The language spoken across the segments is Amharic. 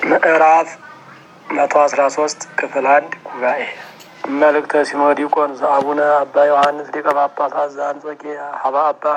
ምዕራፍ መቶ አስራ ሶስት ክፍል አንድ ጉባኤ መልእክተ ሲኖዲቆን ዘአቡነ አባ ዮሐንስ ሊቀ ጳጳሳት ዘአንጾኪያ ሀባ አባ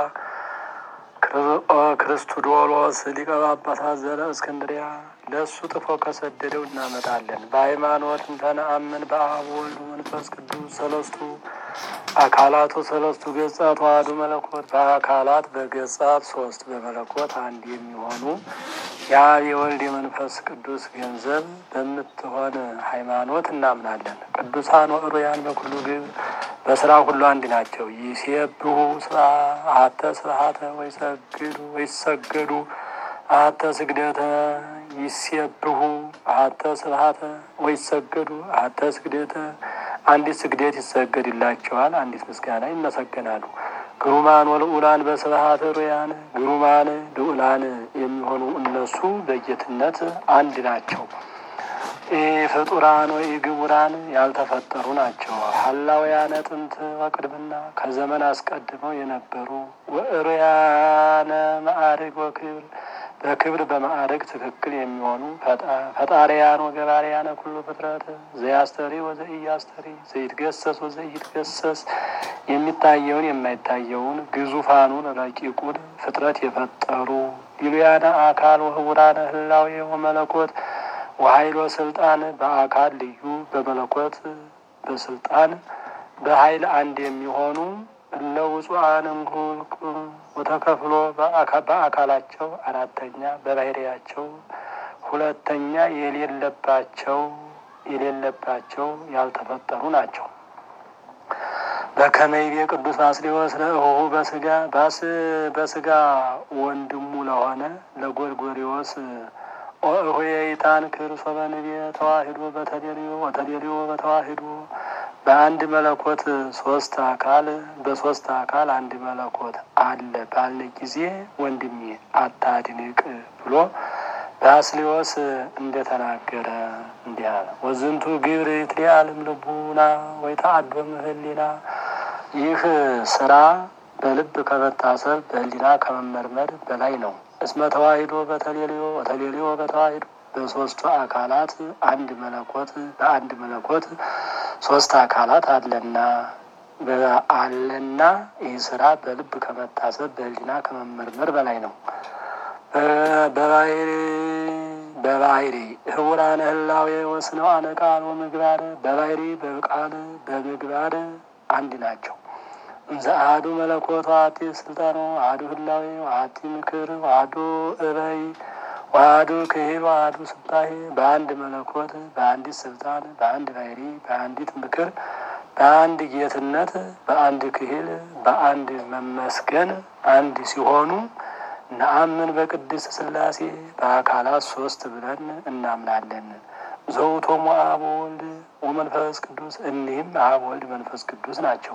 ክርስቶዶሎስ ሊቀ ጳጳሳት ዘለ እስክንድሪያ ለእሱ ጥፎ ከሰደደው እናመጣለን። በሃይማኖት እንተነአምን በአብ ወልድ መንፈስ ቅዱስ ሰለስቱ አካላቱ ሰለስቱ ገጻት ዋህዱ መለኮት በአካላት በገጻት ሶስት በመለኮት አንድ የሚሆኑ የአብ የወልድ የመንፈስ ቅዱስ ገንዘብ በምትሆን ሃይማኖት እናምናለን። ቅዱሳን ወእሩያን በኩሉ ግብ በስራ ሁሉ አንድ ናቸው። ይሴብሑ ስብሐተ ስብሐተ ወይሰግዱ ወይሰገዱ አተ ስግደተ ይሴብሑ አተ ስብሐተ ወይሰገዱ አተ ስግደተ አንዲት ስግደት ይሰገድላቸዋል፣ አንዲት ምስጋና ይመሰገናሉ። ግሩማን ወልዑላን በስብሐተ ሩያን ግሩማን ልዑላን የሚሆኑ እነሱ በጌትነት አንድ ናቸው። ፍጡራን ወይ ግቡራን ያልተፈጠሩ ናቸው። ሀላውያነ ጥንት ወቅድምና ከዘመን አስቀድመው የነበሩ ወእሩያነ ማዕርግ ወክብር በክብር በማዕረግ ትክክል የሚሆኑ ፈጣሪያን ወገባሪያነ ኩሉ ፍጥረት ዘያስተሪ ወዘኢያስተሪ ዘይትገሰስ ወዘኢትገሰስ የሚታየውን የማይታየውን ግዙፋኑን ረቂቁን ፍጥረት የፈጠሩ ዲሉያነ አካል ወህቡራነ ህላዌ ወመለኮት ወሀይሎ ስልጣን በአካል ልዩ በመለኮት በስልጣን በሀይል አንድ የሚሆኑ እለ ውጹአን እንኩልቁ ወተከፍሎ በአካላቸው አራተኛ በባህሪያቸው ሁለተኛ የሌለባቸው የሌለባቸው ያልተፈጠሩ ናቸው። በከመይቤ ቅዱስ ባስልዮስ ለእሆሁ በስጋ ባስ በስጋ ወንድሙ ለሆነ ለጎርጎሪዎስ ኦሆየይታን ክርስ በንቤ ተዋሂዶ በተደልዮ ወተደልዮ በተዋሂዶ በአንድ መለኮት ሶስት አካል በሶስት አካል አንድ መለኮት አለ ባለ ጊዜ ወንድሜ አታድንቅ ብሎ ባስልዮስ እንደተናገረ እንዲህ አለ። ወዝንቱ ግብር ይትሊአልም ልቡና ወይ ተአዶም ህሊና ይህ ስራ በልብ ከመታሰብ በህሊና ከመመርመር በላይ ነው። እስመ ተዋሂዶ በተሌልዮ ወተሌልዮ በተዋሂዶ በሶስቱ አካላት አንድ መለኮት በአንድ መለኮት ሶስት አካላት አለና አለና ይህ ስራ በልብ ከመታሰብ በህሊና ከመመርመር በላይ ነው። በባህሪ በባህሪ ህቡራነ ህላዌ ወስነዋነ ቃል ወምግባር በባህሪ በቃል በምግባር አንድ ናቸው። እንዘ አሐዱ መለኮት ዋቲ ስልጣኖ አሐዱ ህላዌ ዋቲ ምክር ዋሐዱ እበይ ዋህዱ ክሂል ዋህዱ ስልጣሄ በአንድ መለኮት በአንዲት ስልጣን በአንድ ባህሪ በአንዲት ምክር በአንድ ጌትነት በአንድ ክሂል በአንድ መመስገን አንድ ሲሆኑ ነአምን በቅድስት ሥላሴ በአካላት ሶስት ብለን እናምናለን። ዘውቶሙ አብ ወልድ ወመንፈስ ቅዱስ እኒህም አብ ወልድ መንፈስ ቅዱስ ናቸው።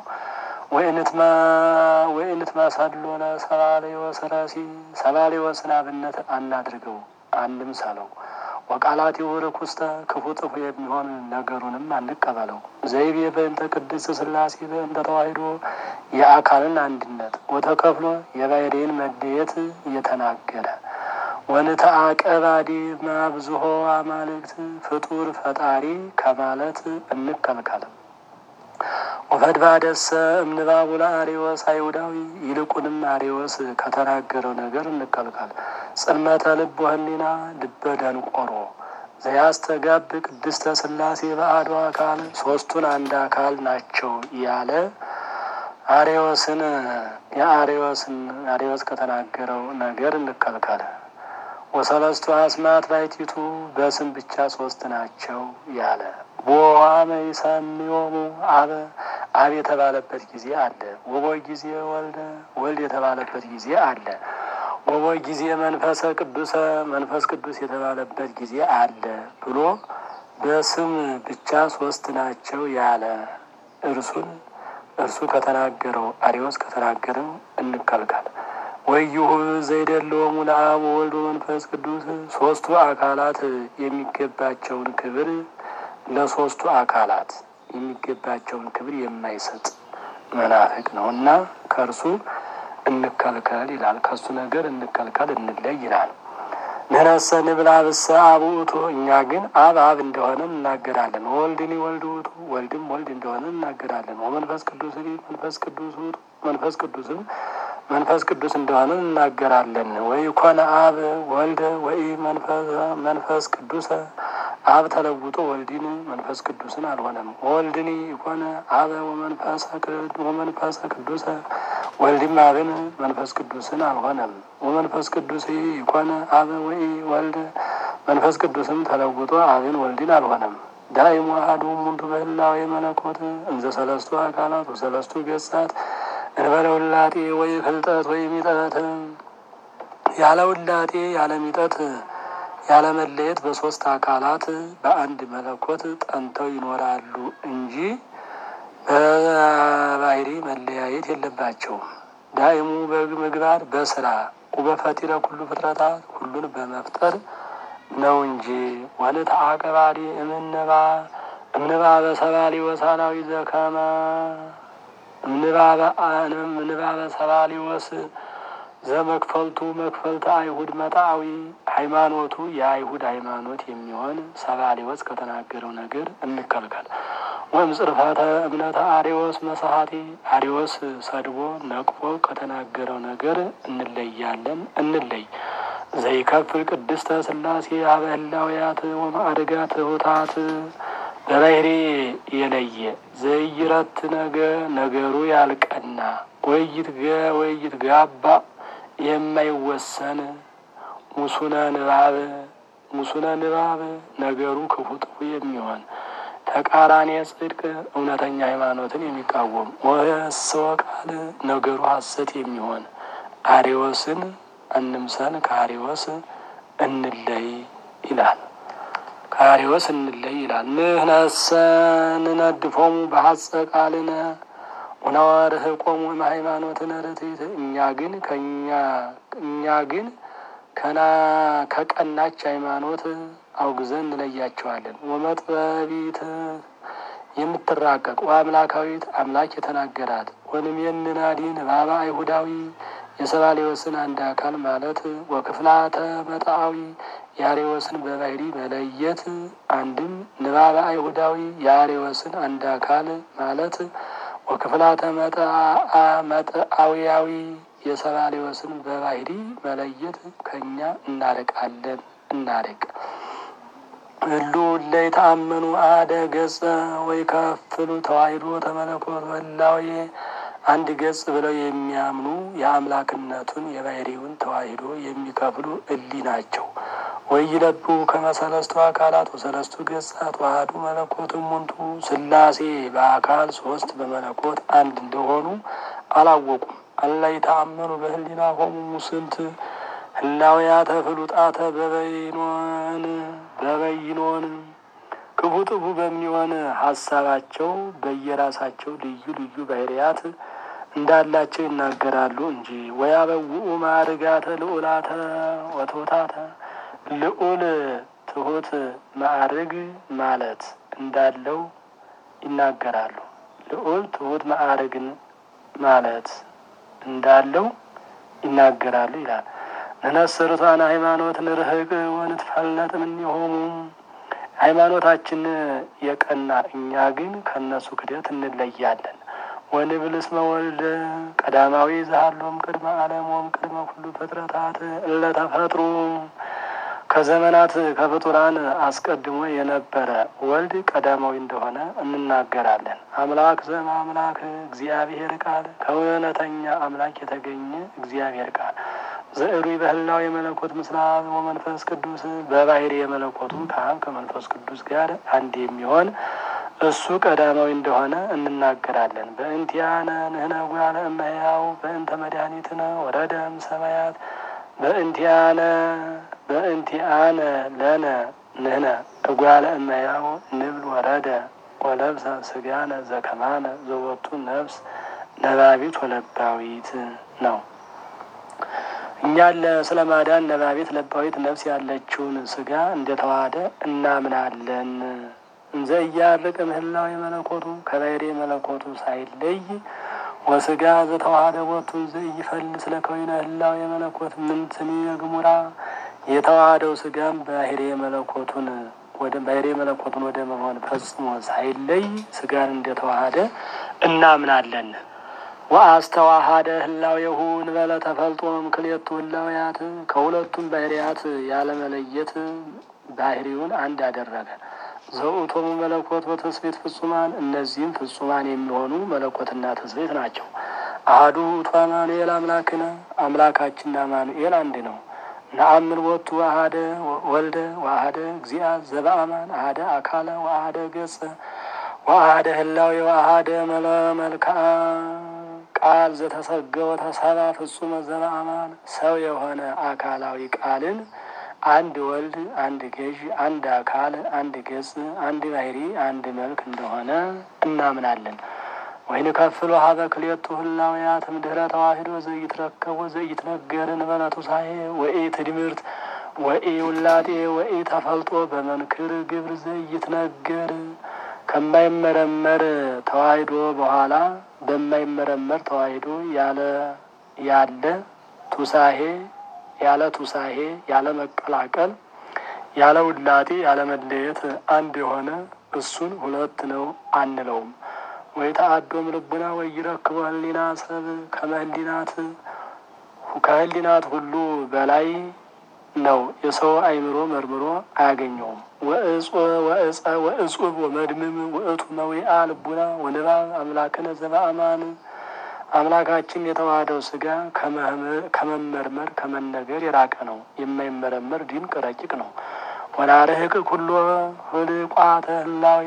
ወይንትማ ሳሎነ ሰባሌወስ ረሲ ሰባሌወስን አብነት አናድርገው አንድም ሰለው ወቃላት የወረክ ውስተ ክፉ ጥፉ የሚሆን ነገሩንም አንቀበለው። ዘይቤ በእንተ ቅድስት ሥላሴ በእንተ ተዋሂዶ የአካልን አንድነት ወተከፍሎ የባህሬን መለየት እየተናገረ ወንተአቀባዲ ማብዝሆ አማልክት ፍጡር ፈጣሪ ከማለት እንከልከል። ወፈድባደሰ እምንባቡ ለአሬዎስ አይሁዳዊ ይልቁንም አሬዎስ ከተናገረው ነገር እንከልከል። ጽልመተ ልብ ወህሊና ልበ ደንቆሮ ዘያስተጋብ ቅድስተ ሥላሴ በአሐዱ አካል ሶስቱን አንድ አካል ናቸው ያለ አሬዎስን የአሬዎስን አሬዎስ ከተናገረው ነገር እንከልከል። ወሰለስቱ አስማት ባይቲቱ በስም ብቻ ሶስት ናቸው ያለ ቦዋመ ይሰምዮሙ አበ አብ የተባለበት ጊዜ አለ። ወቦ ጊዜ ወልደ ወልድ የተባለበት ጊዜ አለ። ወቦ ጊዜ መንፈሰ ቅዱሰ መንፈስ ቅዱስ የተባለበት ጊዜ አለ ብሎ በስም ብቻ ሶስት ናቸው ያለ እርሱን እርሱ ከተናገረው አሪዎስ ከተናገረው እንከልከል። ወይሁ ዘይደለወሙ ለአብ ወልድ መንፈስ ቅዱስ ሶስቱ አካላት የሚገባቸውን ክብር ለሶስቱ አካላት የሚገባቸውን ክብር የማይሰጥ መናፍቅ ነው እና ከእርሱ እንከልከል ይላል። ከእሱ ነገር እንከልከል እንለይ ይላል። ንሕነሰ ንብል አብሰ አብ ውእቱ እኛ ግን አብ አብ እንደሆነ እናገራለን። ወልድኒ ወልድ ውእቱ ወልድም ወልድ እንደሆነ እናገራለን። ወመንፈስ ቅዱስ መንፈስ ቅዱስ ውእቱ መንፈስ ቅዱስም መንፈስ ቅዱስ እንደሆነ እናገራለን። ወይ ኮነ አብ ወልደ ወይ መንፈስ ቅዱስ አብ ተለውጦ ወልድን መንፈስ ቅዱስን አልሆነም። ወልድኒ ይኮነ አበ ወመንፈሰ ቅዱሰ ወልድም አብን መንፈስ ቅዱስን አልሆነም። ወመንፈስ ቅዱስ ይኮነ አበ ወይ ወልደ መንፈስ ቅዱስም ተለውጦ አብን ወልድን አልሆነም። ዳይሙ አሐዱ እሙንቱ በህላዌ መለኮት እንዘ ሰለስቱ አካላት ወሰለስቱ ገጻት እንበለ ውላጤ ወይ ፍልጠት ወይ ሚጠት ያለ ውላጤ ያለ ሚጠት ያለ መለየት በሶስት አካላት በአንድ መለኮት ጠንተው ይኖራሉ እንጂ በባህሪ መለያየት የለባቸውም። ዳይሙ በምግባር በስራ ወበፈጢረ ኩሉ ፍጥረታት ሁሉን በመፍጠር ነው እንጂ ወልት አቀባሪ እምንባ እምንባበ ሰባሊ ወሳላዊ ዘከመ እምንባበ አንም እምንባበ ሰባሊ ወስ ዘመክፈልቱ መክፈልተ አይሁድ መጣዊ ሃይማኖቱ የአይሁድ ሃይማኖት የሚሆን ሰባሊወስ ከተናገረው ነገር እንከልከል። ወይም ጽርፈተ እምነተ አሪዎስ መሰሀቲ አሪዎስ ሰድቦ ነቅፎ ከተናገረው ነገር እንለያለን እንለይ። ዘይከፍል ቅድስተ ስላሴ አበህላውያት ወማዕርጋት ሁታት በባህሪ የለየ ዘይረት ነገ ነገሩ ያልቀና ወይት ገ ወይት ጋባ የማይወሰን ሙሱነ ንባብ ሙሱነ ንባብ ነገሩ ክፉ ጥፉ የሚሆን ተቃራኒ ጽድቅ እውነተኛ ሃይማኖትን የሚቃወም ወስወ ቃል ነገሩ ሐሰት የሚሆን አሪዎስን እንምሰል ከአሪዎስ እንለይ ይላል። ከአሪዎስ እንለይ ይላል። ንህነሰ ንነድፎሙ በሐጸ ቃልነ ወናዋርህቆሙ ሃይማኖትን ርትዕት እኛ ግን ከኛ እኛ ግን ከና ከቀናች ሃይማኖት አውግዘን እንለያቸዋለን። ወመጥበቢት የምትራቀቅ ወአምላካዊት አምላክ የተናገራት ወንም የንናዲን ባባ አይሁዳዊ የሰባሌዎስን አንድ አካል ማለት ወክፍላተ መጣዊ የአሬዎስን በባህሪ መለየት አንድም ንባበ አይሁዳዊ የአሬዎስን አንድ አካል ማለት ወክፍላተ መጣአዊያዊ የሰባሌዎስን በባህሪ መለየት ከኛ እናርቃለን እናርቅ። እሉ ላይ ተአመኑ አደ ገጸ ወይ ከፍሉ ተዋሂዶ ተመለኮት ወላዌ አንድ ገጽ ብለው የሚያምኑ የአምላክነቱን የባህሪውን ተዋሂዶ የሚከፍሉ እሊ ናቸው። ወይ ይለቡ ከመሰለስቱ አካላት ወሰለስቱ ገጻት ዋህዱ መለኮት ሙንቱ ስላሴ በአካል ሶስት በመለኮት አንድ እንደሆኑ አላወቁም። አላይ ተአመኑ በህሊና ሆሙ ሙስንት ህላውያተ ፍሉጣተ በበይኖን በበይኖን ክፉ ጥፉ በሚሆን ሀሳባቸው በየራሳቸው ልዩ ልዩ ባህርያት እንዳላቸው ይናገራሉ እንጂ ወያበውኡ ማዕርጋተ ልዑላተ ወትሑታተ ልዑል ትሑት ማዕርግ ማለት እንዳለው ይናገራሉ። ልዑል ትሑት ማዕርግን ማለት እንዳለው ይናገራሉ ይላል። ንነስርቷን ሃይማኖት ንርህቅ ወንትፈልነጥ እምኔሆሙ ሃይማኖታችን የቀና እኛ ግን ከእነሱ ክደት እንለያለን። ወንብል እስመ ወልደ ቀዳማዊ ዘሃሎም ቅድመ ዓለም ወም ቅድመ ሁሉ ፍጥረታት እለተፈጥሩ ከዘመናት ከፍጡራን አስቀድሞ የነበረ ወልድ ቀዳማዊ እንደሆነ እንናገራለን። አምላክ ዘመ አምላክ እግዚአብሔር ቃል ከእውነተኛ አምላክ የተገኘ እግዚአብሔር ቃል ዘእሩይ በህላው የመለኮት ምስለ አብ ወመንፈስ ቅዱስ በባህሪ የመለኮቱ ከአብ ከመንፈስ ቅዱስ ጋር አንድ የሚሆን እሱ ቀዳማዊ እንደሆነ እንናገራለን። በእንቲያነ ንህነ ጓለ እመሕያው በእንተ መድኃኒትነ ወረደም ሰማያት በእንቲያነ በእንቲአነ ለነ ንህነ እጓለ እመሕያው ንብል ወረደ ወለብሰ ስጋነ ዘከማነ ዘወቱ ነፍስ ነባቢት ወለባዊት ነው። እኛን ስለ ማዳን ነባቤት ለባዊት ነፍስ ያለችውን ስጋ እንደተዋሃደ እናምናለን። እንዘ እያርቅ ምህላው የመለኮቱ ከባህሪ መለኮቱ ሳይለይ ወስጋ ዘተዋሃደ ቦቱ እንዘ ይፈልስ ለከዊነ ህላው የመለኮት ምንትኒ የግሙራ የተዋሃደው ስጋም ባህሬ መለኮቱን ወደ ባህሬ መለኮቱን ወደ መሆን ፈጽሞ ሳይለይ ስጋን እንደተዋሃደ እናምናለን። ወአስተዋሃደ ህላዌሁ እንበለ ተፈልጦም ክልኤቱ ህላዌያት ከሁለቱም ባህርያት ያለመለየት ባህሪውን አንድ አደረገ። ዘውእቶሙ መለኮት ወትስብእት ፍጹማን እነዚህም ፍጹማን የሚሆኑ መለኮትና ትስብእት ናቸው። አሐዱ ውእቱ አማኑኤል አምላክነ አምላካችን አማኑኤል አንድ ነው። ነአምን ቦቱ አሐደ ወልደ ወአሐደ እግዚአ ዘበአማን አሐደ አካለ ወአሐደ ገጸ ወአሐደ ህላዌ ወአሐደ መልክዓ ቃል ዘተሰገወ ተሰባ ፍጹመ ዘበአማን ሰው የሆነ አካላዊ ቃልን አንድ ወልድ፣ አንድ ገዥ፣ አንድ አካል፣ አንድ ገጽ፣ አንድ ባህሪ፣ አንድ መልክ እንደሆነ እናምናለን። ወይን ከፍሎ ሀበ ክልኤቱ ህላውያት እምድኅረ ተዋሂዶ ዘይትረከቡ ዘይትነገር እንበለ ትንሣኤ ወኢ ትድምርት ወኢ ውላጤ ወኢ ተፈልጦ በመንክር ግብር ዘይትነገር ከማይመረመር ተዋሂዶ በኋላ በማይመረመር ተዋሂዶ ያለ ያለ ቱሳሄ ያለ ቱሳሄ ያለ መቀላቀል ያለ ውላጤ ያለ መለየት አንድ የሆነ እሱን ሁለት ነው አንለውም። ወይ ተአዶም ልቡና ወይ ይረክቦ ህሊና ሰብ ከመህሊናት ከህሊናት ሁሉ በላይ ነው። የሰው አይምሮ መርምሮ አያገኘውም። ወእጹብ ወመድምም ውእቱ መዊአ ልቡና ወንባብ አምላክነ ዘበአማን አምላካችን የተዋህደው ስጋ ከመመርመር ከመነገር የራቀ ነው። የማይመረመር ድንቅ ረቂቅ ነው። ወናርህቅ ኩሎ ህልቋተ ህላዌ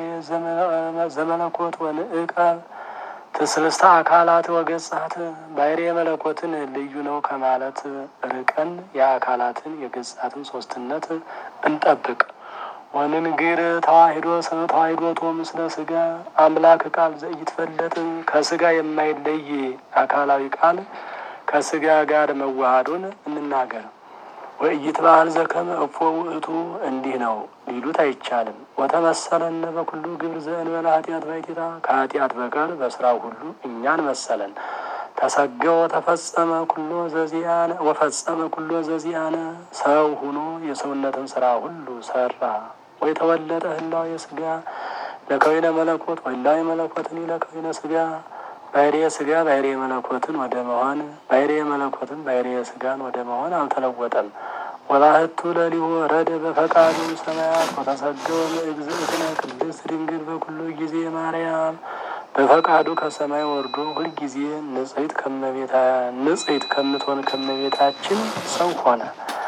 ዘመለኮት ወንእቀ ትስልስተ አካላት ወገጻት ባህርየ መለኮትን ልዩ ነው ከማለት ርቀን የአካላትን የገጻትን ሶስትነት እንጠብቅ። ወንንግር ተዋሂዶ ተዋሂዶቶ ምስለ ስጋ አምላክ ቃል ዘኢትፈለጥ ከስጋ የማይለይ አካላዊ ቃል ከስጋ ጋር መዋሃዱን እንናገር። ወእይት ባህል ዘከመ እፎ ውእቱ እንዲህ ነው ሊሉት አይቻልም። ወተመሰለነ በኩሉ ግብር ዘእንበለ ኃጢአት ባይቲታ ከኃጢአት በቀር በስራው ሁሉ እኛን መሰለን። ተሰገወ ተፈጸመ ኩሎ ዘዚያነ ወፈጸመ ኩሎ ዘዚያነ ሰው ሁኖ የሰውነትን ስራ ሁሉ ሰራ። ወይ ተወለደ ህላዌ ስጋ ለከዊነ መለኮት ወህላዌ መለኮትን ለከዊነ ስጋ ባህርየ ስጋ ባህርየ መለኮትን ወደ መሆን ባህርየ መለኮትን ባህርየ ስጋን ወደ መሆን አልተለወጠም። ወላህቱ ለሊሁ ወረደ በፈቃዱ ሰማያት ወተሰገወ እግዝእትነ ቅድስት ድንግል በኩሉ ጊዜ ማርያም በፈቃዱ ከሰማይ ወርዶ ሁልጊዜ ንጽሕት ከመቤታ ንጽሕት ከምትሆን ከመቤታችን ሰው ሆነ።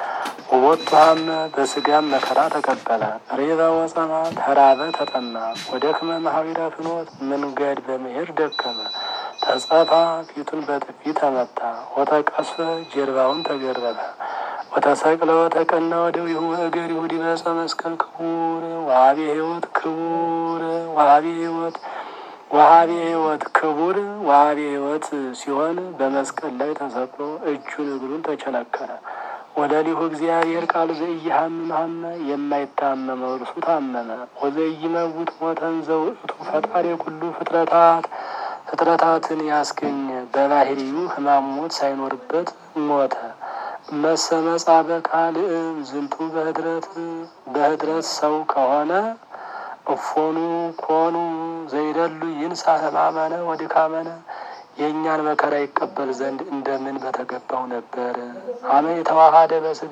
ወቦቷም በስጋም መከራ ተቀበለ። ሬበ ወጸማ ተራበ ተጠማ። ወደክመ ማህበረ ፍኖት መንገድ በመሄድ ደከመ። ተጸፋ ፊቱን በጥፊ ተመታ። ወተቀስፈ ጀርባውን ተገረፈ። ወተሰቅለ ወተቀና ወደዊሁ እገሪሁ ዲበ ዕፀ መስቀል ክቡር ወሀቤ ሕይወት ክቡር ወሀቤ ሕይወት ወሀቤ ሕይወት ክቡር ወሀቤ ሕይወት ሲሆን በመስቀል ላይ ተሰቅሎ እጁን እግሩን ተቸነከረ። ወለሊሁ እግዚአብሔር ቃል ዘኢይሃምም ሀመ የማይታመመው እርሱ ታመመ። ወዘኢይመውት ሞተን ዘውእቱ ፈጣሪ ኩሉ ፍጥረታት ፍጥረታትን ያስገኘ በባህሪዩ ሕማም ሞት ሳይኖርበት ሞተ። መሰመጻ በካልእ ዝንቱ በህድረት በህድረት ሰው ከሆነ እፎኑ ኮኑ ዘይደሉ ይንሳ ሕማመነ ወድካመነ የእኛን መከራ ይቀበል ዘንድ እንደምን በተገባው ነበር። አመ የተዋሃደ በስጋ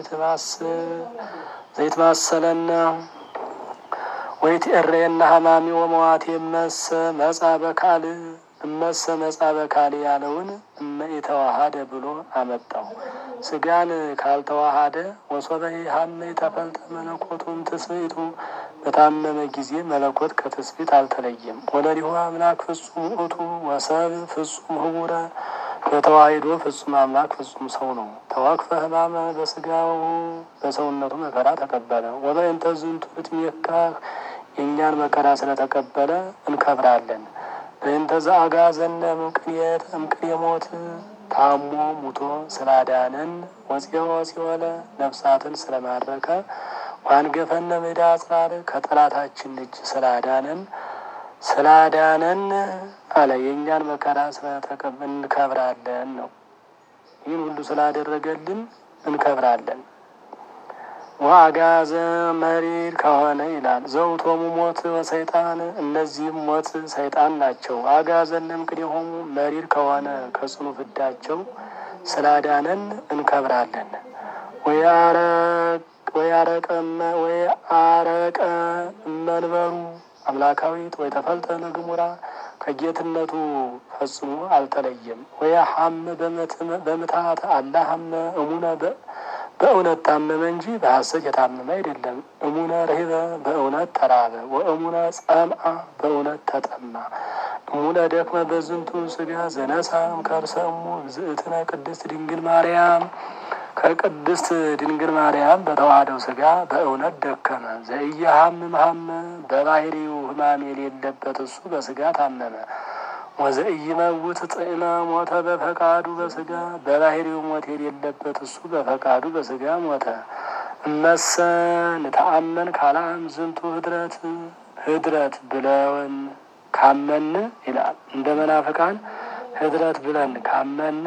ዘይት ማሰለና ወይት እሬና ሀማሚ ወመዋቴ መሰ መጻ በካል እመሰ መጻ በካል ያለውን እመ የተዋሃደ ብሎ አመጣው። ስጋን ካልተዋሃደ ወሶበ ሀመ የተፈልጠ መለኮቱም ትስብእቱ በታመመ ጊዜ መለኮት ከትስብእት አልተለየም። ወለሊሁ አምላክ ፍጹም ውእቱ ወሰብ ፍጹም ህቡረ በተዋሂዶ ፍጹም አምላክ ፍጹም ሰው ነው። ተወክፈ ህማመ በስጋው በሰውነቱ መከራ ተቀበለ። ወበእንተ ዝንቱ እትሜካህ የእኛን መከራ ስለተቀበለ እንከብራለን። በእንተ ዘአግዓዘነ እምቅንየት እምቅንየ ሞት ታሞ ሙቶ ስላዳነን ወፂኦ ሲወለ ነፍሳትን ስለማረከ ዋንገፈነ ሜዳ አጽራር ከጠላታችን እጅ ስላዳነን ስላዳነን አለ የእኛን መከራ ስለተቀበ እንከብራለን ነው። ይህን ሁሉ ስላደረገልን እንከብራለን። ወአጋዘ መሪር ከሆነ ይላል ዘውቶሙ ሞት ወሰይጣን እነዚህም ሞት ሰይጣን ናቸው። አጋዘንም ቅኔሆሙ መሪር ከሆነ ከጽኑ ፍዳቸው ስላዳነን እንከብራለን። ወያረቀመ ወያረቀ መንበሩ አምላካዊት ወይ ተፈልጠ ለግሙራ ከጌትነቱ ፈጽሞ አልተለየም። ወያሐመ በምትሃት አላሐመ እሙነ በእውነት ታመመ እንጂ በሐሰት የታመመ አይደለም። እሙነ ርህበ በእውነት ተራበ። ወእሙነ ጸምአ በእውነት ተጠማ። እሙነ ደክመ በዝንቱ ስጋ ዘነሳም ከርሰ እሙ እግዝእትነ ቅድስት ድንግል ማርያም ከቅድስት ድንግል ማርያም በተዋህደው ስጋ በእውነት ደከመ። ዘኢየሐምም ሐመ በባህሪው ሕማም የሌለበት እሱ በስጋ ታመመ። ወዘኢይመውት ጥዕመ ሞተ በፈቃዱ በስጋ በባህሪው ሞት የሌለበት እሱ በፈቃዱ በስጋ ሞተ። እመሰ ንተአመን ካላም ዝንቱ ህድረት ህድረት ብለውን ካመን ይላል እንደ መናፍቃን ህድረት ብለን ካመን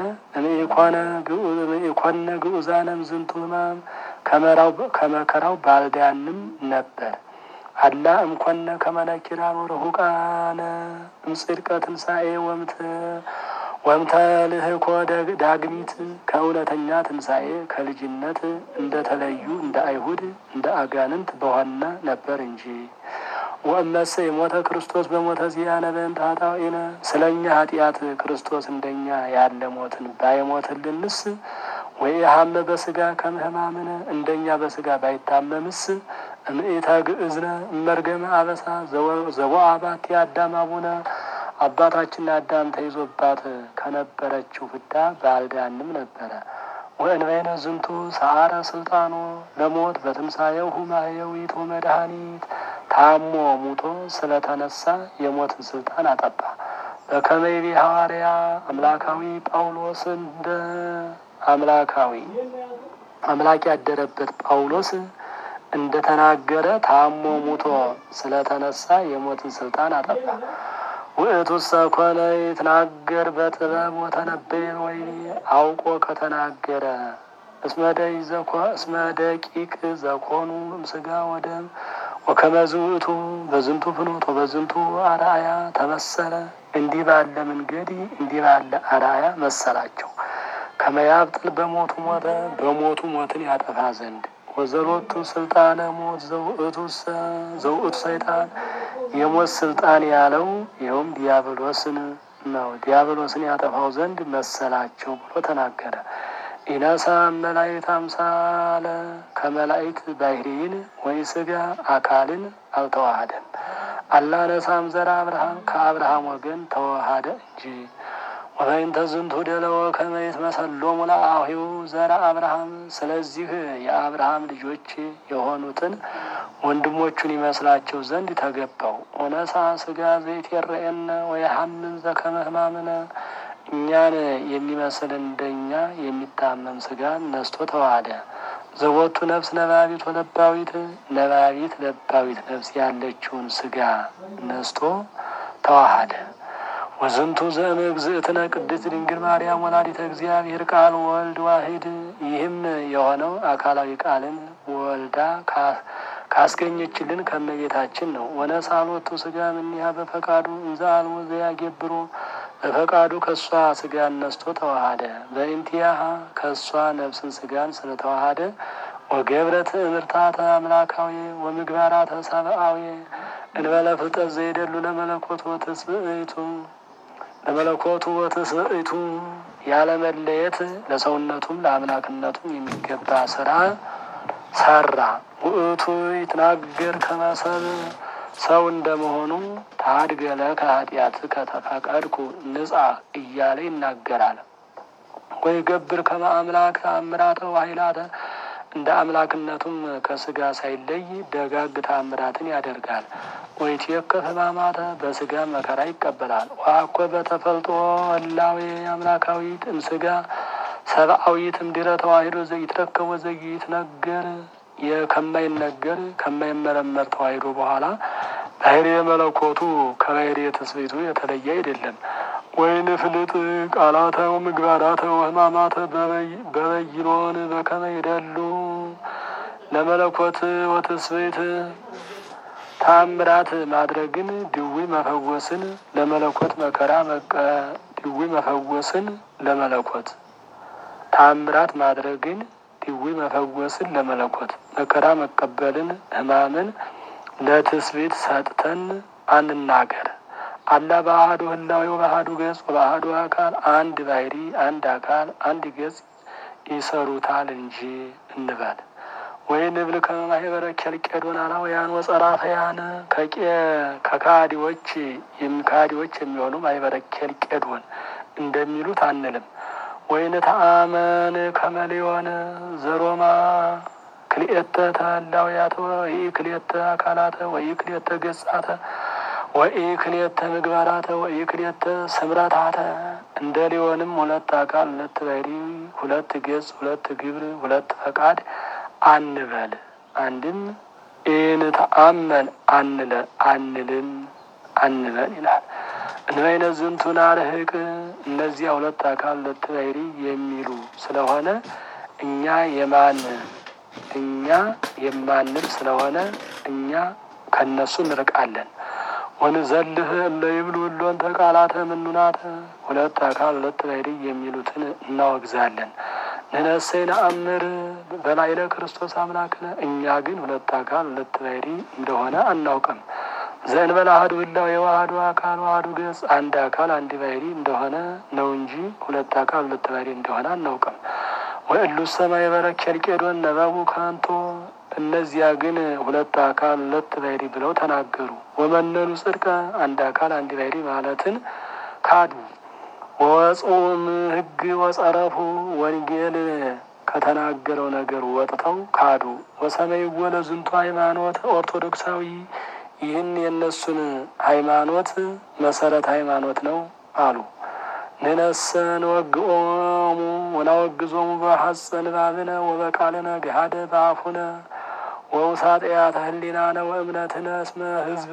እምኢኮነ ግዑዛነም ዝንቱ ሕማም ከመከራው ባልዳንም ነበር። አላ እምኮነ ከመነኪራን ወርሁቃነ እምጽድቀ ትንሣኤ ወምተ ልህኮ ዳግሚት ከእውነተኛ ትንሣኤ ከልጅነት እንደተለዩ እንደ አይሁድ እንደ አጋንንት በሆነ ነበር እንጂ። ወእመሰ የሞተ ክርስቶስ በሞተ ዚአነ በእንተ ኃጣውኢነ ስለ እኛ ኃጢአት ክርስቶስ እንደኛ ያለ ሞትን ባይሞትልንስ ወይ ሀመ በስጋ ከምህማምነ እንደኛ በስጋ ባይታመምስ እምኢተ ግእዝነ እመርገመ አበሳ ዘቦአ ባቲ አዳም አቡነ አባታችን አዳም ተይዞባት ከነበረችው ፍዳ ባልዳንም ነበረ። ወእንበይነ ዝንቱ ሰአረ ስልጣኑ ለሞት በትንሣኤው ማህየዊት ወመድኃኒት ታሞ ሙቶ ስለተነሳ የሞትን ስልጣን አጠፋ። በከመይቤ ሐዋርያ አምላካዊ ጳውሎስ እንደ አምላካዊ አምላክ ያደረበት ጳውሎስ እንደተናገረ ታሞ ሙቶ ስለተነሳ የሞትን ስልጣን አጠፋ። ውእቱሰ ኮነ ይትናገር በጥበብ ወተነበየ ወይኔ አውቆ ከተናገረ እስመ ደቂቅ ዘኮኑ እምስጋ ወደም ወከመዝ ውእቱ በዝንቱ ፍኖት ወበዝንቱ አርአያ ተመሰለ። እንዲህ ባለ መንገድ እንዲህ ባለ አርአያ መሰላቸው። ከመያብጥል በሞቱ ሞተ በሞቱ ሞትን ያጠፋ ዘንድ ወዘሎቱ ስልጣነ ሞት ዘውእቱ ሰይጣን የሞት ስልጣን ያለው ይኸውም ዲያብሎስን ነው። ዲያብሎስን ያጠፋው ዘንድ መሰላቸው ብሎ ተናገረ። ኢነሳ መላእክት አምሳለ ከመላእክት ባህሪን ወይ ስጋ አካልን አልተዋሃደም። አላነሳም ዘራ አብርሃም ከአብርሃም ወገን ተዋሃደ እንጂ ወበይንተ ዝንቱ ደለወ ከመ ይትመሰሎሙ ለአሂው ዘራ አብርሃም። ስለዚህ የአብርሃም ልጆች የሆኑትን ወንድሞቹን ይመስላቸው ዘንድ ተገባው። ኦነሳ ስጋ ዘይት የረኤነ ወየሐምን ዘከመ ሕማምነ እኛን የሚመስል እንደኛ የሚታመም ስጋን ነስቶ ተዋሃደ። ዘቦቱ ነፍስ ነባቢት ወለባዊት ነባቢት ለባዊት ነፍስ ያለችውን ስጋ ነስቶ ተዋሃደ። ወዝንቱ ዘእምእግዝእትነ ቅድስት ድንግል ማርያም ወላዲተ እግዚአብሔር ቃል ወልድ ዋሂድ። ይህም የሆነው አካላዊ ቃልን ወልዳ ካስገኘችልን ከመቤታችን ነው። ወነሳሎቱ ስጋ እምኔሃ በፈቃዱ እንዘ አልቦ ዘያገብሮ በፈቃዱ ከእሷ ስጋን ነስቶ ተዋሃደ። በእንቲያሃ ከእሷ ነፍስን ስጋን ስለተዋሃደ ወገብረት እምርታተ አምላካዊ ወምግባራተ ሰብአዊ እንበለ ፍልጠት ዘይደሉ ለመለኮቱ ወትስብእቱ ለመለኮቱ ወትስብእቱ ያለመለየት ለሰውነቱም ለአምላክነቱም የሚገባ ስራ ሰራ። ውእቱ ይትናገር ከመሰብ ሰው እንደመሆኑ ታድገለ ከኃጢአት ከተፈቀድኩ ንጻ እያለ ይናገራል። ወይ ገብር ከመ አምላክ ተአምራተ ወኃይላተ እንደ አምላክነቱም ከስጋ ሳይለይ ደጋግ ተአምራትን ያደርጋል። ወይ ትየከፍ ሕማማተ በስጋ መከራ ይቀበላል። ዋኮ በተፈልጦ ህላዌ አምላካዊት እምስጋ ሰብአዊት እምድረ ተዋሂዶ ዘይትረከብ ወዘይትነገር ከማይነገር ከማይመረመር ተዋሂዶ በኋላ ባህርየ መለኮቱ ከባህርየ ትስብእቱ የተለየ አይደለም። ወይን ፍልጥ ቃላተ ወምግባራተ ወሕማማተ በበይኖን በከመ ይደሉ ለመለኮት ወትስብእት ታምራት ማድረግን ድዊ መፈወስን ለመለኮት መከራ መቀ ድዊ መፈወስን ለመለኮት ታምራት ማድረግን ድዊ መፈወስን ለመለኮት መከራ መቀበልን ሕማምን ለትስብእት ሰጥተን አንናገር። አላ በአሐዱ ህላዌ በአሐዱ ገጽ በአሐዱ አካል አንድ ባሕሪ አንድ አካል አንድ ገጽ ይሰሩታል እንጂ እንበል። ወይ ንብል ከማህበረ ኬልቄዶናውያን ወጸራፈያን ከካዲዎች ካዲዎች የሚሆኑ ማህበረ ኬልቄዶን እንደሚሉት አንልም። ወይን ተአመን ከመሌዮን ዘሮማ ክልኤተ ተህላውያተ ወይ ክልኤተ አካላተ ወይ ክልኤተ ገጻተ ወይ ክልኤተ ምግባራተ ወይ ክልኤተ ስምረታተ እንደ ሊሆንም ሁለት አካል ሁለት ባሕሪ ሁለት ገጽ ሁለት ግብር ሁለት ፈቃድ አንበል። አንድም ኢንተአመን አንለ አንልም አንበል ይላል። እንበይነ ዝንቱ ናርህቅ እነዚያ ሁለት አካል ሁለት ባሕሪ የሚሉ ስለሆነ እኛ የማን እኛ የማንል ስለሆነ እኛ ከነሱ እንርቃለን። ወንዘልህ እለ ይብሉ እሎን ተቃላተ ምኑናተ ሁለት አካል ሁለት ባሕሪ የሚሉትን እናወግዛለን። ንነሰይ ነአምር በላዕለ ክርስቶስ አምላክነ እኛ ግን ሁለት አካል ሁለት ባሕሪ እንደሆነ አናውቅም። ዘእንበለ አሐዱ ህላዌ ወአሐዱ አካል ወአሐዱ ገጽ አንድ አካል አንድ ባሕሪ እንደሆነ ነው እንጂ ሁለት አካል ሁለት ባሕሪ እንደሆነ አናውቅም። ወእሉ ሰማይ በረክ ኬልቄዶን ነበቡ ከንቶ እነዚያ ግን ሁለት አካል ሁለት ባሕሪ ብለው ተናገሩ። ወመነኑ ጽድቀ አንድ አካል አንድ ባሕሪ ማለትን ካዱ። ወወጽኡም ሕግ ወጸረፉ ወንጌል ከተናገረው ነገር ወጥተው ካዱ። ወሰመይ ወለ ዝንቱ ሃይማኖት ኦርቶዶክሳዊ ይህን የእነሱን ሃይማኖት መሰረት ሃይማኖት ነው አሉ። ንነሰ ንወግኦሙ ወናወግዞሙ በሐጸ ንባብነ ወበቃልነ ገሃደ በአፉነ ወውሳጤያተ ህሊናነ ወእምነትነ እስመ ህዝብ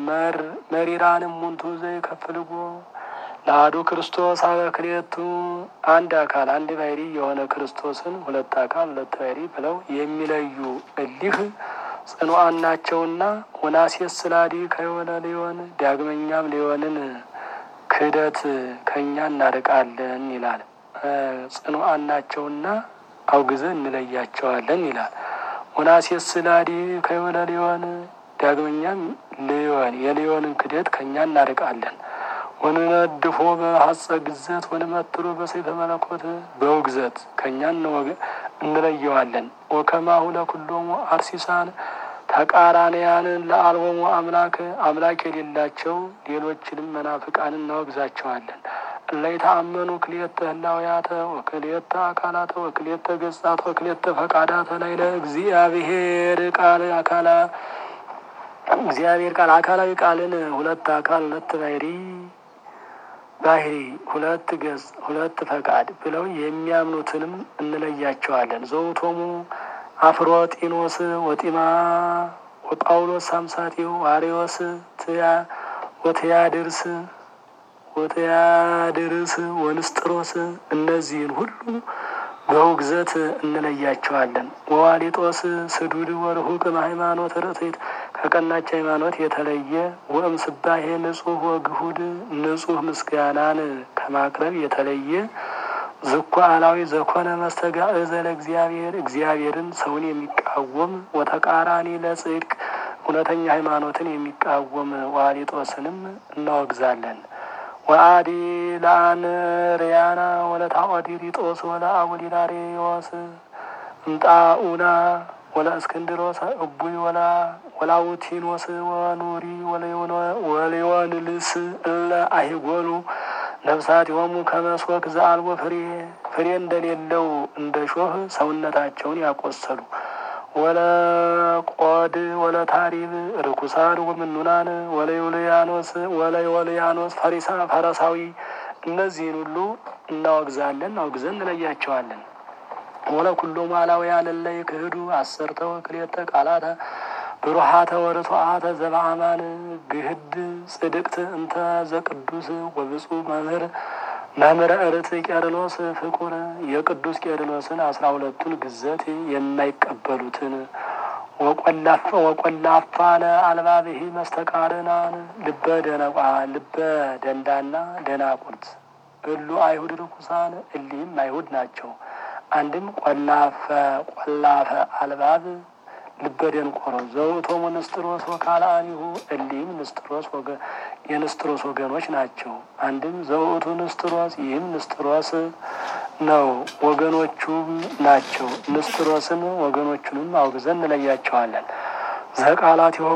መሪራንም ሙንቱ ዘይከፍልጎ ለአሐዱ ክርስቶስ አበ ክልኤቱ አንድ አካል አንድ ባሕሪ የሆነ ክርስቶስን ሁለት አካል ሁለት ባሕሪ ብለው የሚለዩ እሊህ ጽኑዓን ናቸውና ወናሴስ ስላዲ ከየሆነ ሊሆን ዳግመኛም ሊሆንን ክህደት ከእኛ እናርቃለን ይላል። ጽኑዓን ናቸውና አውግዘን እንለያቸዋለን ይላል። ወናሴስ ስላዲ ከየሆነ ሊሆን ዳግመኛም ሊሆን የሊሆንን ክህደት ከእኛ እናርቃለን። ወንነድፎ በሐጸ ግዘት ወንመትሮ በሰይፈ መለኮት በውግዘት ከእኛ እንለየዋለን። ወከማሁ ለኩሎሙ አርሲሳን ተቃራንያንን ለአልቦሙ አምላክ አምላክ የሌላቸው ሌሎችንም መናፍቃን እናወግዛቸዋለን። እላይ ተአመኑ ክልኤተ ህላውያተ ወክልኤተ አካላተ ወክልኤተ ገጻተ ወክልኤተ ፈቃዳተ ላይ ለእግዚአብሔር ቃል አካላ እግዚአብሔር ቃል አካላዊ ቃልን ሁለት አካል ሁለት ባሕሪ ባሕሪ ሁለት ገጽ ሁለት ፈቃድ ብለው የሚያምኑትንም እንለያቸዋለን። ዘውቶሙ አፍሮጢኖስ ወጢማ ወጳውሎስ ሳምሳጢው አሪዎስ ወትያድርስ ወትያድርስ ወንስጥሮስ እነዚህን ሁሉ በውግዘት እንለያቸዋለን። ወዋሊጦስ ስዱድ ወርሁቅ ሃይማኖት ርትዕት ከቀናች ሃይማኖት የተለየ ወእም ስባሄ ንጹሕ ወግሁድ ንጹሕ ምስጋናን ከማቅረብ የተለየ ዝኳ አላዊ ዘኮነ መስተጋእዘ ለእግዚአብሔር እግዚአብሔርን ሰውን የሚቃወም ወተቃራኒ ለጽድቅ እውነተኛ ሃይማኖትን የሚቃወም ዋሊጦስንም እናወግዛለን። ወአዲ ለአንርያና ወለታኦዲሪጦስ ወለአቡሊናሪዎስ እምጣኡና ወለ እስክንድሮስ እቡይ ወላውቲኖስ ወኑሪ ወሌዮንልስ እለ አይጎሉ ነፍሳት የሆሙ ከመስወክ ዘአልቦ ፍሬ ፍሬ እንደሌለው እንደ ሾህ ሰውነታቸውን ያቆሰሉ ወለቆድ ወለታሪብ ርኩሳን ወምኑናን ወለዮልያኖስ ወለዮልያኖስ ፈሪሳ ፈረሳዊ እነዚህን ሁሉ እናወግዛለን፣ አውግዘን እንለያቸዋለን። ወለኩሎሙ አላውያን እለ ይክህዱ አሰርተ ወክልኤተ ቃላተ ብሩሃተ ወርቱዓተ ዘበአማን ግህድ ጽድቅት እንተ ዘቅዱስ ወብፁዕ መምህር መምህረ እርት ቄርሎስ ፍቁር የቅዱስ ቄርሎስን አስራ ሁለቱን ግዘት የማይቀበሉትን ወቆላፋነ አልባብሂ መስተቃርናን ልበ ደነቋ ልበ ደንዳና ደናቁርት እሉ አይሁድ ርኩሳን እሊህም አይሁድ ናቸው። አንድም ቆላፈ ቆላፈ አልባብ ልበ ደንቆሮ ዘውእቶሙ ንስጥሮስ ወካልአኒሁ እሊህም ንስጥሮስ የንስጥሮስ ወገኖች ናቸው። አንድም ዘውእቱ ንስጥሮስ ይህም ንስጥሮስ ነው ወገኖቹም ናቸው። ንስጥሮስን ወገኖቹንም አውግዘን እንለያቸዋለን። ዘቃላት የሆኑ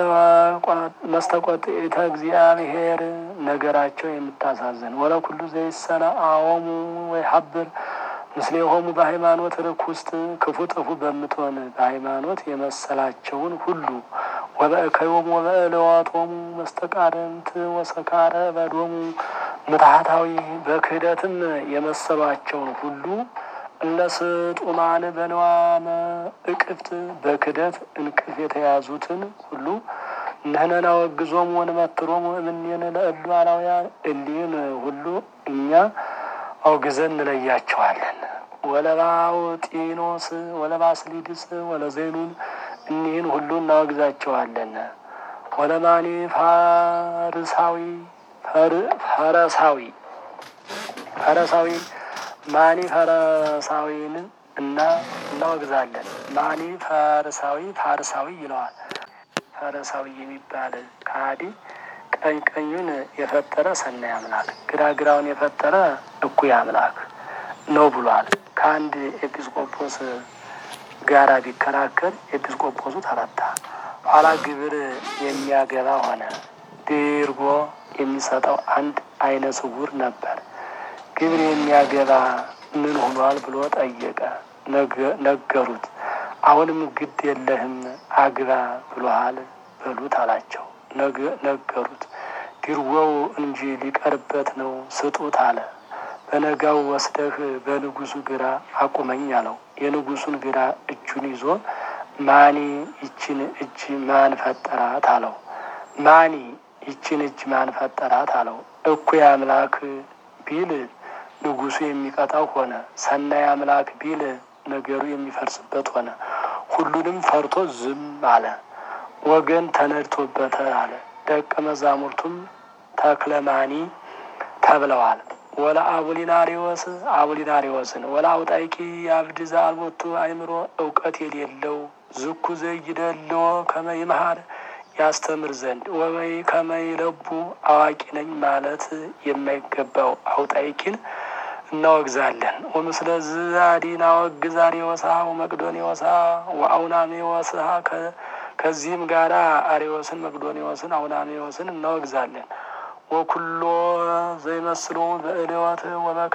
መስተቆጥኢተ እግዚአብሔር ነገራቸው የምታሳዝን ወለኩሉ ዘይሰነ አዎሙ ወይ ሀብር ምስሌ የሆሙ በሃይማኖት ርኩስት ክፉ ጥፉ በምትሆን በሃይማኖት የመሰላቸውን ሁሉ ወበእከዮሙ ወበእለዋቶሙ መስተቃርንት ወሰካረ በዶሙ ምትሃታዊ በክህደትም የመሰሏቸውን ሁሉ እለስጡማን በነዋመ እቅፍት በክህደት እንቅፍ የተያዙትን ሁሉ ንሕነና ወግዞም ወንመትሮም እምኔነ ለእሉ አላውያን እሊህን ሁሉ እኛ አውግዘን እንለያቸዋለን። ወለባውጢኖስ ወለባስሊድስ ወለዘይኑን እኒህን ሁሉ እናወግዛቸዋለን። ወለማኒ ፋርሳዊ ፈረሳዊ ፈረሳዊ ማኒ ፈረሳዊን እና እናወግዛለን። ማኒ ፈርሳዊ ፋርሳዊ ይለዋል። ፈረሳዊ የሚባል ከሃዲ ቀኝ ቀኙን የፈጠረ ሰናይ አምላክ፣ ግራ ግራውን የፈጠረ እኩይ አምላክ ነው ብሏል። ከአንድ ኤጲስቆጶስ ጋራ ቢከራከር ኤጲስቆጶሱ ተረታ። ኋላ ግብር የሚያገባ ሆነ። ድርጎ የሚሰጠው አንድ አይነ ስውር ነበር። ግብር የሚያገባ ምን ሆኗል ብሎ ጠየቀ። ነገሩት። አሁንም ግድ የለህም አግባ ብሎሃል በሉት አላቸው። ነገሩት። ድርጎው እንጂ ሊቀርበት ነው ስጡት አለ። በነጋው ወስደህ በንጉሱ ግራ አቁመኝ አለው። የንጉሱን ግራ እጁን ይዞ ማኒ ይችን እጅ ማን ፈጠራት አለው። ማኒ ይችን እጅ ማን ፈጠራት አለው። እኩይ አምላክ ቢል ንጉሱ የሚቀጣው ሆነ። ሰናይ አምላክ ቢል ነገሩ የሚፈርስበት ሆነ። ሁሉንም ፈርቶ ዝም አለ። ወገን ተነድቶበት አለ። ደቀ መዛሙርቱም ተክለማኒ ተብለዋል። ወላ አቡሊናሪዎስ አቡሊናሪዎስን ወላ አውጣይቂ የአብድ ዘአልቦቱ አይምሮ እውቀት የሌለው ዝኩ ዘይደልዎ ከመይመሃር ያስተምር ዘንድ ወበይ ከመይለቡ አዋቂ ነኝ ማለት የማይገባው አውጣይቂን እናወግዛለን። ወምስለ ዝአዲን አወግዝ አርዮሳ ወመቅዶኒዎሳ ወአውናሜዎስሃ ከዚህም ጋራ አርዮስን፣ መቅዶኒዎስን፣ አውናሜዎስን እናወግዛለን። ወኩሎ ዘይመስሎ በእልወት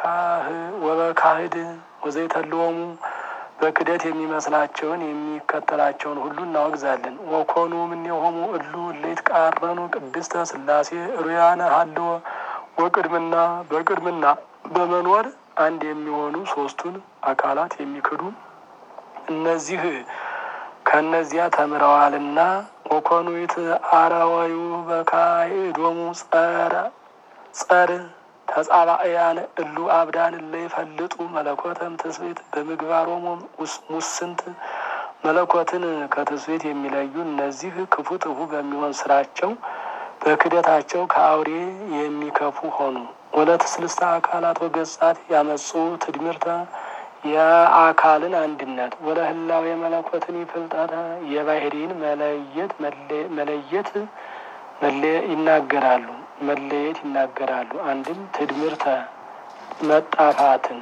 ወበካህድ ወዘይተልወሙ በክደት የሚመስላቸውን የሚከተላቸውን ሁሉ እናወግዛለን። ወኮኑ እምኔሆሙ እሉ እለይት ቃረኑ ቅድስተ ሥላሴ ሩያነ ሀልወ ወቅድምና በቅድምና በመኖር አንድ የሚሆኑ ሶስቱን አካላት የሚክዱ እነዚህ ከእነዚያ ተምረዋልና ወኮኑት አረወዩ በካይዶሙ ጸረ ጸር ተጻባእያን እሉ አብዳን እለ ይፈልጡ መለኮተም ትስብእት በምግባሮሙ ሙስንት መለኮትን ከትስብእት የሚለዩ እነዚህ ክፉ ጥፉ በሚሆን ስራቸው በክደታቸው ከአውሬ የሚከፉ ሆኑ። ወለት ስልስተ አካላት ወገጻት ያመጹ ትድምርተ የአካልን አንድነት ወለ ህላዌ የመለኮትን ይፍልጠተ የባህሪን መለየት መለየት ይናገራሉ መለየት ይናገራሉ። አንድም ትድምርተ መጣፋትን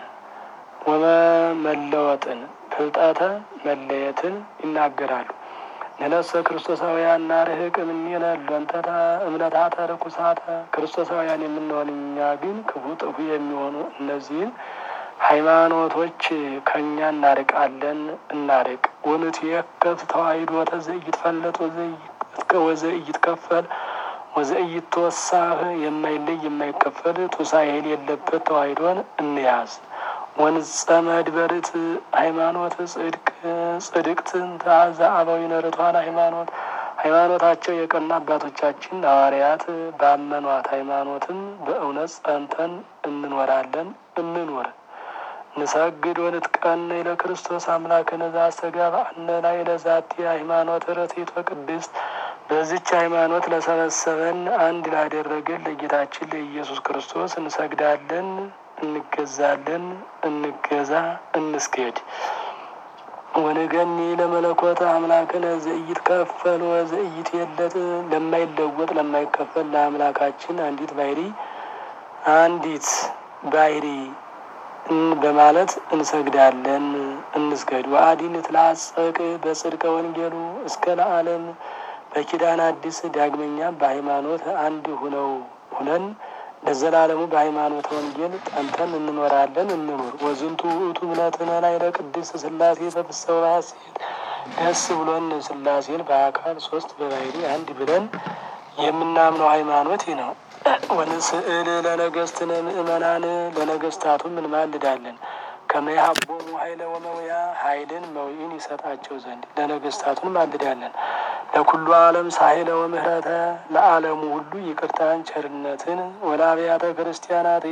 ወመለወጥን ፍልጠተ መለየትን ይናገራሉ። ንነሰ ክርስቶሳውያን ናርህቅ እምኔነ ሎንተተ እምነታተ ርኩሳተ ክርስቶሳውያን የምንሆን እኛ ግን ክፉ ጥፉ የሚሆኑ እነዚህን ሃይማኖቶች ከእኛ እናርቃለን እናርቅ። ወንትየከፍ ተዋሂዶ ተዘይትፈለጥ ወዘይትከፈል ወዘይትወሳህ የማይለይ የማይከፈል ቱሳኤ የሌለበት ተዋሂዶን እንያዝ። ወንጸመድ በርት ሃይማኖት ጽድቅ ጽድቅት ተአዘ አበዊነ ርቱዓን ሃይማኖት ሃይማኖታቸው የቀና አባቶቻችን ሐዋርያት ባመኗት ሃይማኖትም በእውነት ጸንተን እንኖራለን እንኖር ንሰግድ ወንትቀነይ ለክርስቶስ አምላክነ ዘአስተጋብአነ ላዕለ ዛቲ ሃይማኖት ርትዕት ወቅድስት በዚች ሃይማኖት ለሰበሰበን አንድ ላደረገን ለጌታችን ለኢየሱስ ክርስቶስ እንሰግዳለን፣ እንገዛለን፣ እንገዛ፣ እንስገድ። ወንገኒ ለመለኮት አምላክነ ዘኢይትከፈል ወዘኢይትየለጥ ለማይለወጥ ለማይከፈል ለአምላካችን አንዲት ባሕሪ አንዲት ባሕሪ በማለት እንሰግዳለን፣ እንስገድ። ወአዲን ትላጸቅ በጽድቀ ወንጌሉ እስከ ለዓለም በኪዳን አዲስ ዳግመኛም በሃይማኖት አንድ ሁነው ሁነን ለዘላለሙ በሃይማኖት ወንጌል ጠንተን እንኖራለን እንኑር። ወዝንቱ ውእቱ እምነትነ ላዕለ ቅድስት ሥላሴ በፍስሐ ሐሴት ደስ ብሎን ሥላሴን በአካል ሶስት በባሕሪ አንድ ብለን የምናምነው ሃይማኖት ይህ ነው። ወንስእል ለነገስትነ ምእመናን ለነገስታቱም እንማልዳለን ከመያቦሙ ኃይለ ወመውያ ኃይልን መውይን ይሰጣቸው ዘንድ ለነገስታቱን ማልዳለን። ለኩሉ ዓለም ሳይለ ወምህረተ ለዓለሙ ሁሉ ይቅርታን ቸርነትን ወለአብያተ ክርስቲያናት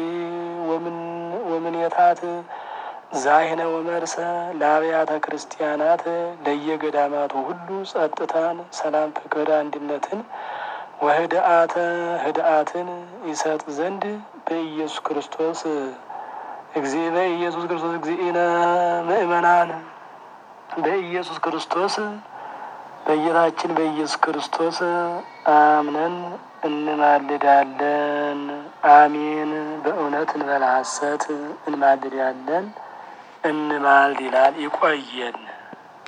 ወምኔታት ዛይነ ወመርሰ ለአብያተ ክርስቲያናት ለየገዳማቱ ሁሉ ጸጥታን፣ ሰላም፣ ፍቅር፣ አንድነትን ወህድአተ ህድአትን ይሰጥ ዘንድ በኢየሱስ ክርስቶስ እግዚ በኢየሱስ ክርስቶስ እግዚእነ ምእመናን በኢየሱስ ክርስቶስ በጌታችን በኢየሱስ ክርስቶስ አምነን እንማልዳለን። አሜን። በእውነት እንበላ ሐሰት እንማልዳለን እንማልድ ይላል። ይቆየን።